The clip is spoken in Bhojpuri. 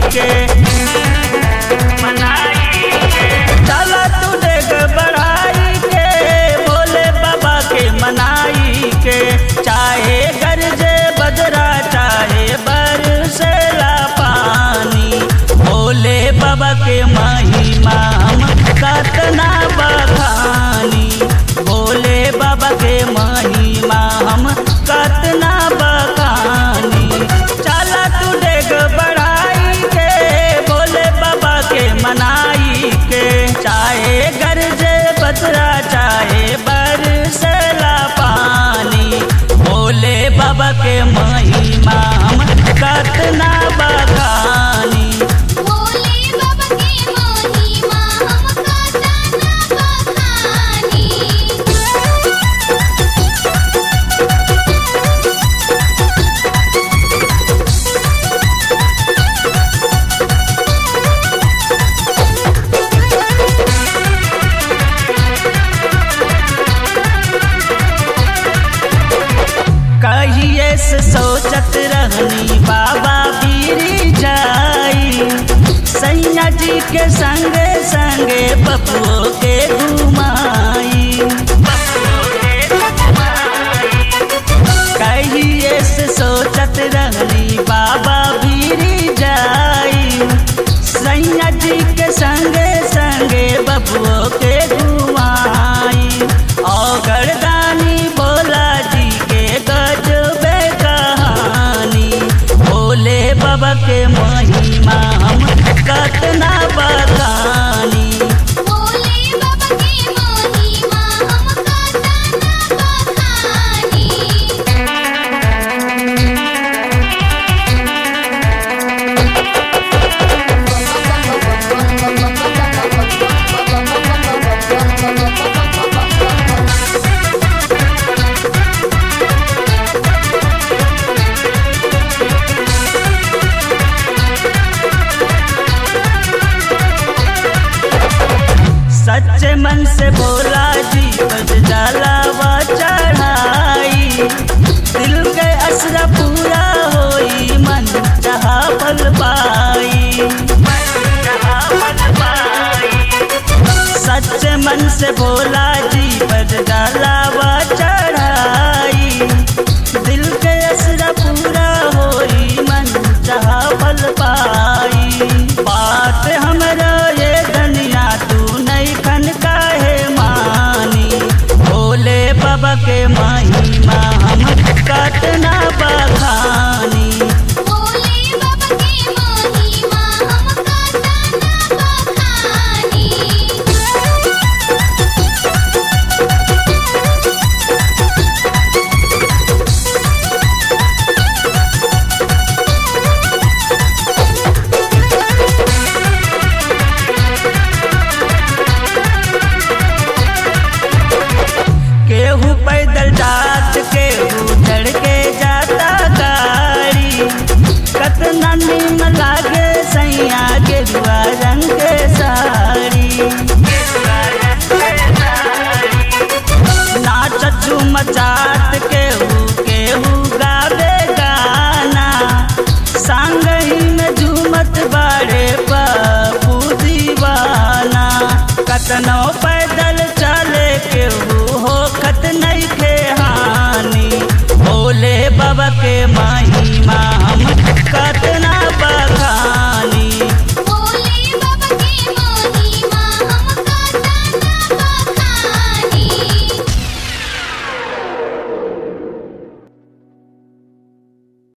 के चला तू देख बढ़ाई के भोले बाबा के मनाई के चाहे गरजे बजरा चाहे बरसेला पानी भोले बाबा के महिमा हम कतना बखानी भोले बाबा के महिमा हम कतना बखानी चला तू देख बढ़ाई के भोले बाबा के मनाई के चाहे गरजे बजरा चाहे बरसला पानी भोले बाबा के महिमा हम कतना बखानी भोले बाबा के महिमा हम कतना बखानी कहिए से सोचत रहनी बाबा बीरी जाई सैया जी के संगे संगे बबुओ के घुमाई कहिए से सोचत रहनी बाबा बीरी जाई सैया जी के संगे संगे बबुओ के घुमाई और गर्दानी भोला जी के गजबे कहानी भोले बाबा के महिमा हम कतना बखानी भोले बाबा के महिमा हम कतना बखानी सच्चे मन से बोला जी बज जलावा चढ़ाई दिल के असरा पूरा होई मन जहा पल पाई सच्चे मन से बोला जी बज जलावा चढ़ाई दिल के असरा पूरा होई मन जहा पल पाई बात हमरा ये धनिया तू नहीं खन काहे मानी भोले बाबा के महिमा हम कतना बखानी भोले बाबा के महिमा हम कतना बखानी केहू पैदल जात केहू चढ़ के जाता गाड़ी कतना निम लागे सैया गेरुआ रंग के साड़ी नाच झूम चाट केहू केहू गावे गाना संग ही में झूमत बाड़े बापू दीवाना कतनो पे